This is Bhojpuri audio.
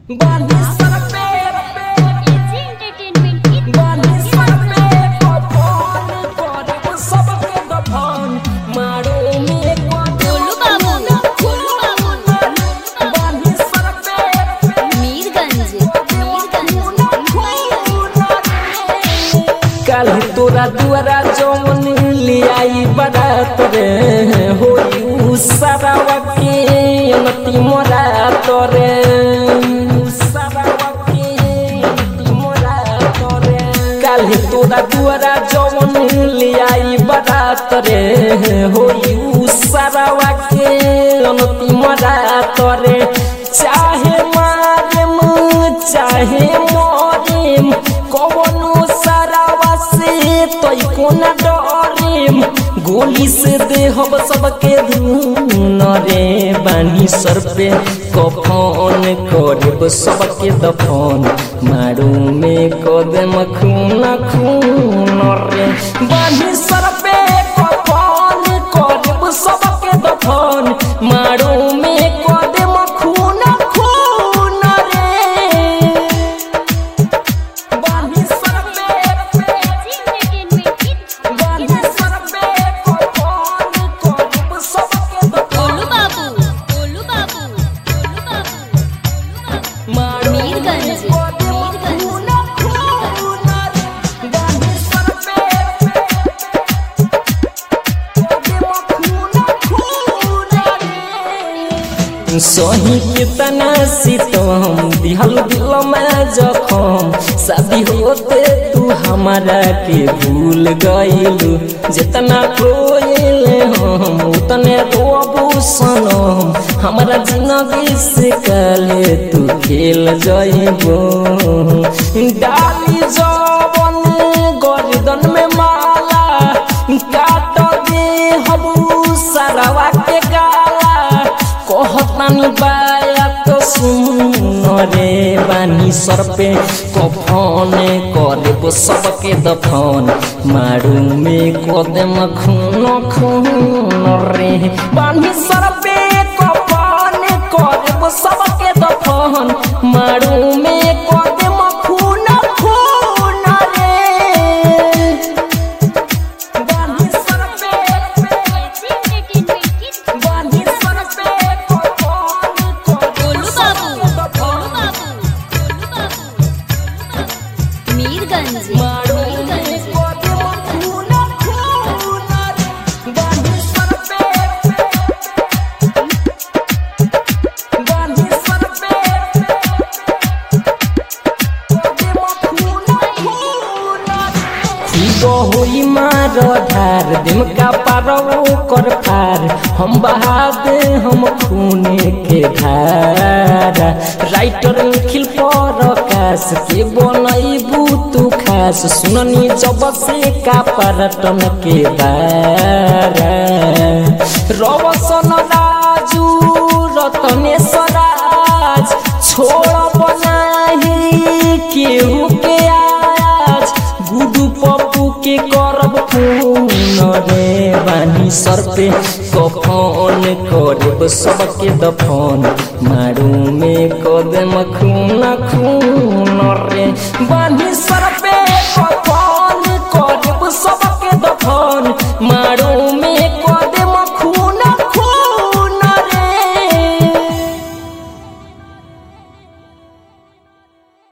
बांधी सर पे एजी एंटरटेनमेंट की बांधी सर पे कफन करब सबके दफन मारो में गोलू बाबू गोलू बाबू बांधी सर पे मीरगंज कल तोरा दुआरा जौन लियाई बारात रे होई उ सरावा के नती मोरा तोरे सरावा के नती मोरा तोरे कल तोरा दुआरा जौन लियाई बारात रे होई उ सरावा के नती मोरा तोरे चाहे मारेम चाहे मरेम कवनो सरावा से तोई कोना डरेम गोली से देहब सबके धून रे बानी सर पे कफन करब सबके दफन मारू में कदम खून खून रे बानी सर पे कफन करब सबके दफन मारू में कदम खून खून रे बानी सर पे एजी एंटरटेनमेंट की बानी सर पे कफन करब सबके गोलू दफन बाबू गोलू बाबू गोलू बाबू मारू मीरगंज सही कितना सीतम दिहल दिल में जखम शादी होते तू हमारा के भूल गइलू जितना रोइले हम उतने रोबू सनम हमारा जिंदगी से कले तू खेल जइबो डाली जवन गर्दन में माला काट दे हबू सरवा के गाला कहतानी बाया तो सुन रे बानी सर पे कफन करे सबके दफन मारू में कदम खून खून रे बानी सर पे कफन करे सबके दफन मारू में कदम खून खून रे बानी सर पे एजी एंटरटेनमेंट की बानी सर पे कफन गोलू बाबू गोलू बाबू गोलू बाबू मीरगंज मारो मीरगंज कदम खून खून बानी सर पे बानी सर पे कदम खून खून ठीक होई मार धार दिम का पारो कर पार हम बहा दे हम खूने के धार राइटर निखिल पर आकाश के बनैबू तू खास सुननी जब से का पर्यटन के दार रवसन राजू रतनेश्वराज छोड़ बनाही केहू के आज गुडू पप्पू के करब खून रे बानी सर पे कफन करब सबके दफन मार